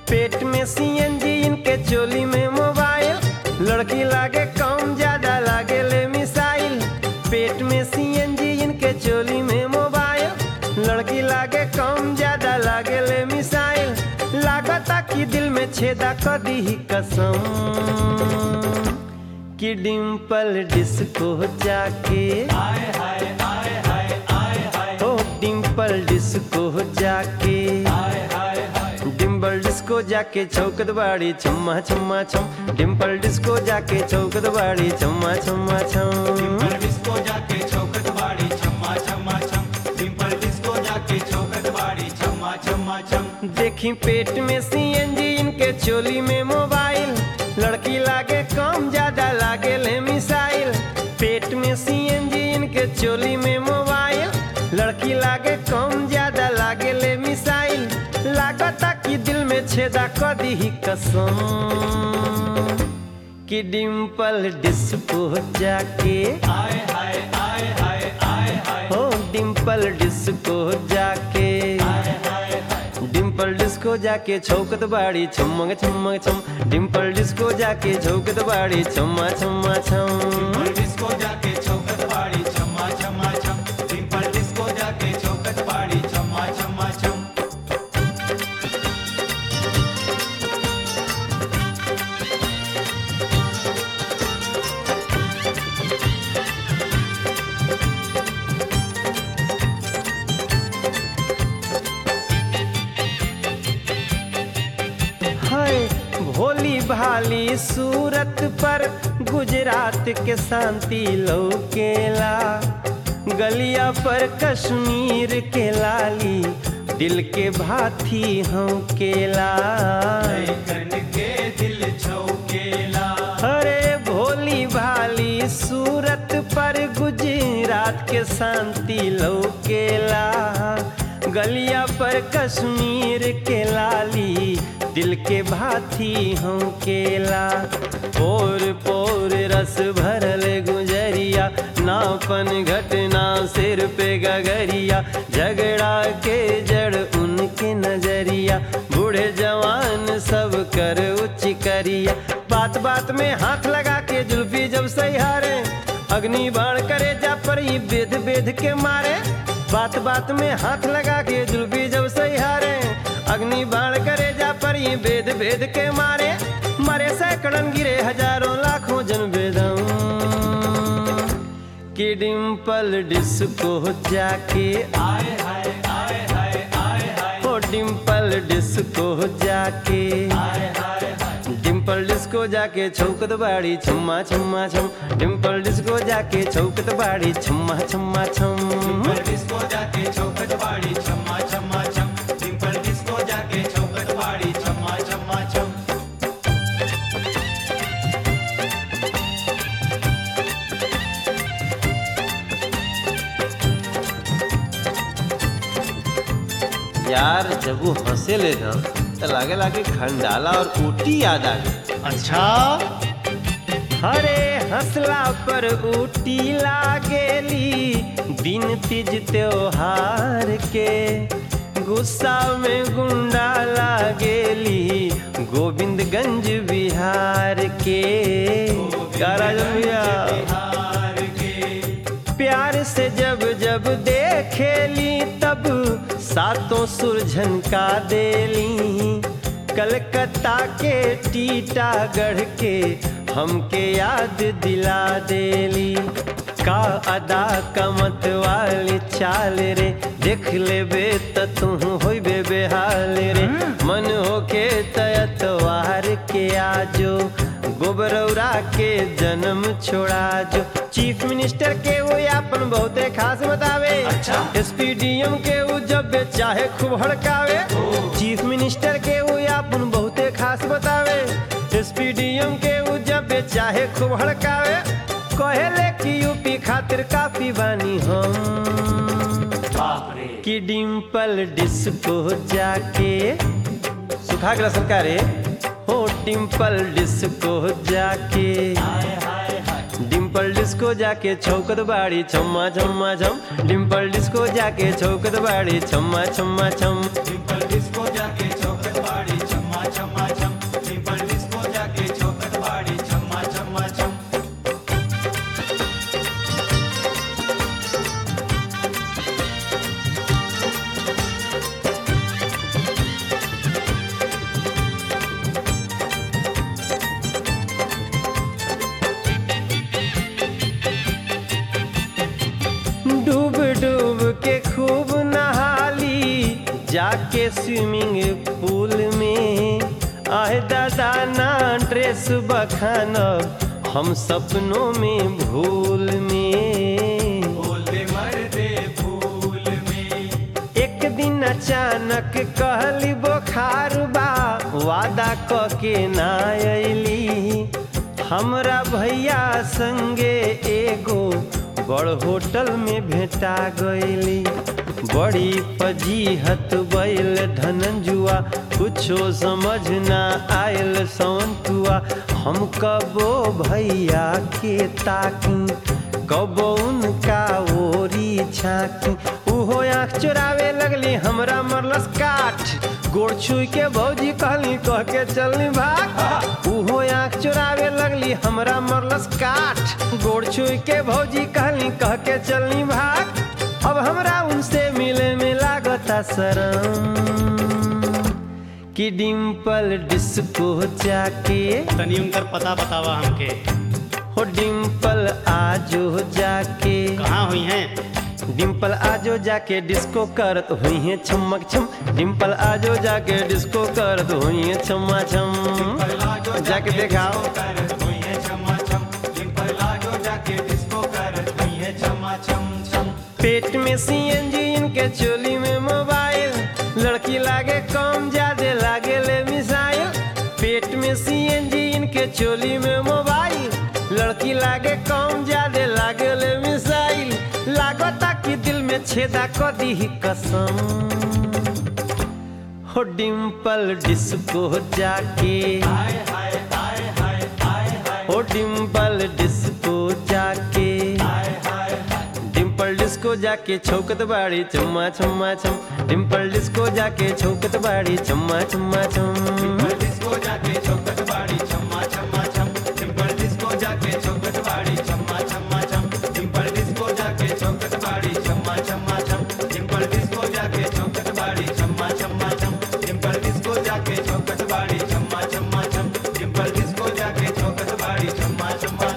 पेट में सीएनजी इनके चोली में मोबाइल लड़की लागे कम ज्यादा लागे ले मिसाइल पेट में सीएनजी इनके चोली में मोबाइल लड़की लागे कम ज्यादा लागे ले मिसाइल लागता कि दिल में छेदा कर दी ही कसम कि डिम्पल डिस्को जाके आए हाय आए हाय आए हाय ओ डिम्पल डिस्को जाके आए हाय हाय डिम्पल डिस्को जाके चौकत बाड़ी छम्मा छम्मा छम डिम्पल डिस्को जाके चौकत बाड़ी छम्मा छम्मा छम डिम्पल डिस्को जाके चौकट बाड़ी छम्मा छम्मा छम डिम्पल डिस्को जाके चौकट बाड़ी छम्मा छम्मा छम देखी पेट में सीएनजी इनके चोली में मोबाइल लड़की लागे कम ज्यादा लागे ले मिसाइल पेट में सीएनजी इनके चोली में मोबाइल लड़की लागे कम ज्यादा लागे ले मिसाइल लागता कि दिल में छेदा कर दी ही कसम कि डिम्पल डिस्को जाके आए हाय आए हाय आए हाय हो डिम्पल डिस्को जाके आए हाय हाय डिम्पल डिस्को जाके छौकत बाड़ी छमंग छमंग छम डिम्पल डिस्को जाके छौकत बाड़ी छम्मा छम्मा छम डिम्पल डिस्को जाके चौकट बाड़ी छम्मा छम्मा छम डिम्पल डिस्को जाके चौकट बाड़ी छम्मा छम्मा छम हाय भोली भाली सूरत पर गुजरात के शांति लौकेला गलिया पर कश्मीर के लाली दिल के भाथी हम केला कन के दिल छौकेला अरे भोली भाली सूरत पर गुजरात के शांति लौकेला गलिया पर कश्मीर के लाली दिल के भाथी हम केला पोर पोर रस भरल गुजरिया नापन घटना सिर पे गगरिया झगड़ा के जड़ उनके नजरिया बूढ़े जवान सब कर उच्च करिया बात बात में हाथ लगा के जुल्फी जब सहारे अग्नि बाण करे जा पर ही बेद बेद के मारे बात बात में हाथ लगा के जुल्फी जब सहारे अग्नि बाण करे जा पर ही बेद बेद के मारे मरे सैकड़न गिरे हजारों लाखों जन बेदम कि डिम्पल डिस्को जाके आए हाय आए हाय आए हाय ओ डिम्पल डिस्को जाके आए हाय हाय डिम्पल डिस्को जाके छौकत बाड़ी छम्मा छम्मा छम डिम्पल डिस्को जाके छौकत बाड़ी छम्मा छम्मा छम डिम्पल डिस्को जाके चौकट बाड़ी छम्मा छम्मा छम डिम्पल डिस्को जाके चौकट बाड़ी छम्मा छम्मा छम यार जब वो हंसे ले ना तो लागे लागे खंडाला और ऊटी याद आ गई अच्छा हरे हंसला पर ऊटी लागेली दिन तीज त्योहार के गुस्सा में गुंडा लागेली गोविंदगंज बिहार के क्या राजन भैया बिहार के प्यार से जब जब देखेली तब सातों सुरझन का देली कलकत्ता के टीटागढ़ के हमके याद दिला देली का अदा कमत वाली चाल रे देख लेबे त तू होइबे बेहाल रे मन होके तयतवार के आजो गोबरौरा के जन्म छोड़ा जो चीफ मिनिस्टर के वो अपन बहुते खास बतावे अच्छा। एसपीडीएम के वो जब बे चाहे खूब हड़कावे चीफ मिनिस्टर के वो अपन बहुते खास बतावे एसपीडीएम के वो जब बे चाहे खूब हड़कावे कहेले कि यूपी खातिर काफी बानी हम बाप रे कि डिम्पल डिस्को जाके सुखा गला सरकार रे हो डिम्पल डिस्को जाके हाय हाय हाय डिम्पल डिस्को जाके छौकत बाड़ी छम्मा छम्मा छम डिम्पल डिस्को जाके छौकत बाड़ी छम्मा छम्मा छम डिम्पल डिस्को जाके चौकट बाड़ी छम्मा छम्मा जाके स्विमिंग पूल में आए दादा ना ड्रेस बखानब हम सपनों में भूल में बोले मर्दे फूल में एक दिन अचानक कहली बोखार बा वादा क के ना अली हमरा भैया संगे एगो बड़ होटल में भेटा गईली बड़ी फजीहत बैल धनंजुआ कुछो समझ ना आयल सौंतुआ हम कबो भैया के ताकी कबो उनका ओरी छाकी उहो आँख चुरावे लगली हमरा मरलस काठ गोड़ छुई के भौजी कहली कह के चलनी भाग उहो आँख चुरावे लगली हमरा मरलस काठ गोड़ छुई के भौजी कहली कह के चलनी भाग अब हमरा उनसे मिले में लागता शरम कि डिम्पल डिस्को जाके तनी उनकर पता बतावा हमके हो डिम्पल आजो जाके कहाँ हुई हैं डिम्पल आजो जाके डिस्को करत हुई है छमक छम डिम्पल आजो जाके डिस्को करत हुई है छमा छम जाके दिखाओ कर हुई है छमा छम डिम्पल लाजो जाके डिस्को कर हुई है छमा छम छम पेट में सीएनजी इनके चोली में मोबाइल लड़की लागे कम ज्यादा लागे ले मिसाइल पेट में सीएनजी इनके चोली में मोबाइल लड़की लागे कम ज्यादा लागे ले मिसाइल लागता कि दिल में छेदा क दी कसम हो डिम्पल डिस्को जाके हाय हाय हाय हाय हाय हाय हो डिम्पल डिस्को जाके हाय हाय हाय डिम्पल डिस्को जाके छौकत बाड़ी चम्मा चम्मा चम डिम्पल डिस्को जाके छौकत बाड़ी चम्मा चम्मा चम डिम्पल डिस्को जाके चौकट बाड़ी छम्मा छम्मा छम डिम्पल डिस्को जाके चौकट बाड़ी छम्मा छम्मा छम डिम्पल डिस्को जाके चौकट बाड़ी छम्मा छम्मा छम डिम्पल डिस्को जाके चौकट बाड़ी छम्मा छम्मा छम डिम्पल डिस्को जाके चौकट बाड़ी छम्मा छम्मा छम डिम्पल डिस्को जाके चौकट बाड़ी छम्मा छम्मा